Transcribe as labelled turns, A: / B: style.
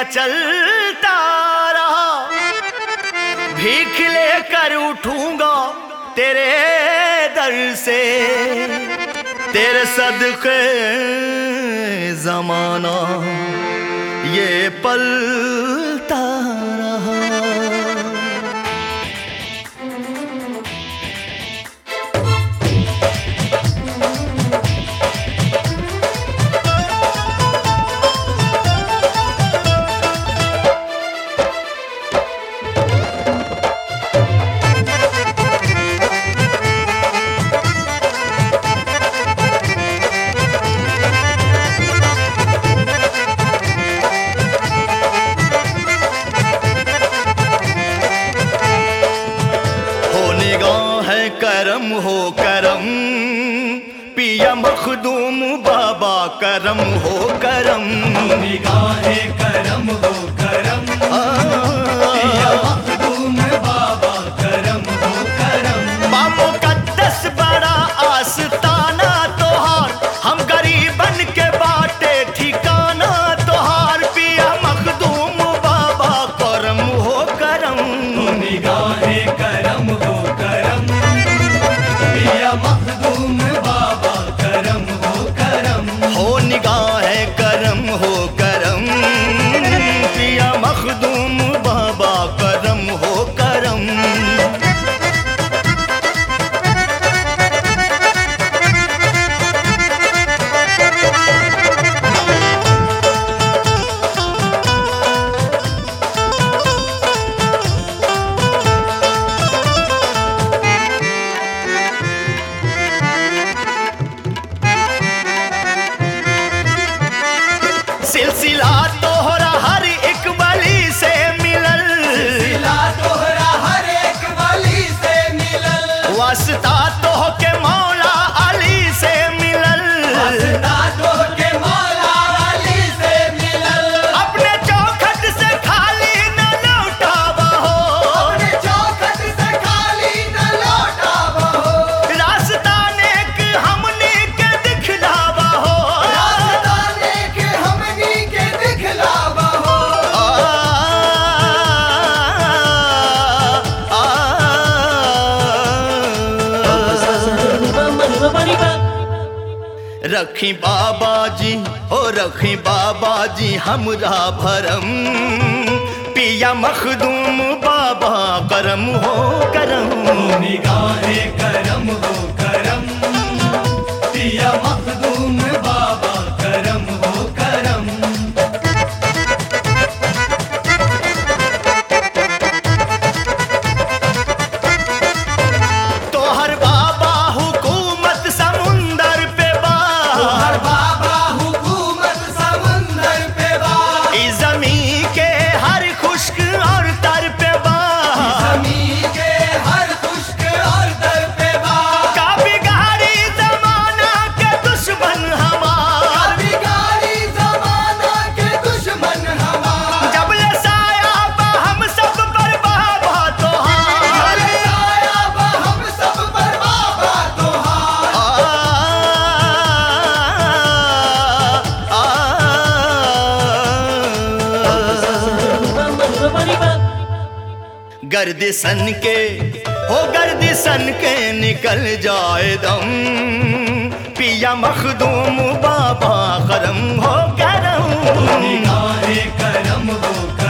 A: चलता रहा भीख लेकर उठूंगा तेरे दर से तेरे सदके जमाना ये पलता रहा हो निगाह है करम हो करम पिया मखदूम बाबा करम हो करम
B: निगाहे करम हो करम या मखदूम बाबा करम हो करम
A: बा मुकद्दस बड़ा आस्ताना तोहार हम गरीबन के बाटे ठिकाना तोहार पिया मखदूम बाबा करम हो करम
B: निगाहे करम हो करम या मखदूम बाबा करम हो करम
A: हो निगाह करम हो करम पिया मखदूम बाबा करम हो करम सिलसिला तोहरा हर एक बली से मिलल
B: दिला तोहरा हर एक वली से मिलल
A: वास्ता तोह के मौला अली से मिलल
B: वास्ता तोह के मौला अली से मिलल
A: अपने चौखट से खाली न लौटावा हो
B: अपने चौखट से खाली न लौटावा हो
A: रास्ता नेक हमने के दिखलावा हो
B: रास्ता नेक हमनी के दिखलावा हो
A: आ, आ, रखी बाबा जी ओ रखी बाबा जी हमरा भरम पिया मखदूम बाबा करम हो करम
B: निगाहे करम हो करम पिया मखदूम बाबा करम हो करम
A: तोहर बाबा हुकूमत समुंदर पे बा
B: हर बाबा हुकूमत समंदर पे बा
A: ई जमीन के हर खुश्क और तर पे बा
B: जमी के हर खुश्क और दर पे बा
A: का बिगाड़ी जमाना के दुश्मन हमार
B: बिगाड़ी जमाना के दुश्मन हमार
A: जब ले साया बा हम सब पर बाबा तोहार
B: अरे आया बा हम सब पर बाबा तोहार
A: आ, आ, गर्दिशन के हो गर्दिशन के निकल जाए दम पिया मखदूम बाबा करम हो करम
B: निगाहे करम हो करम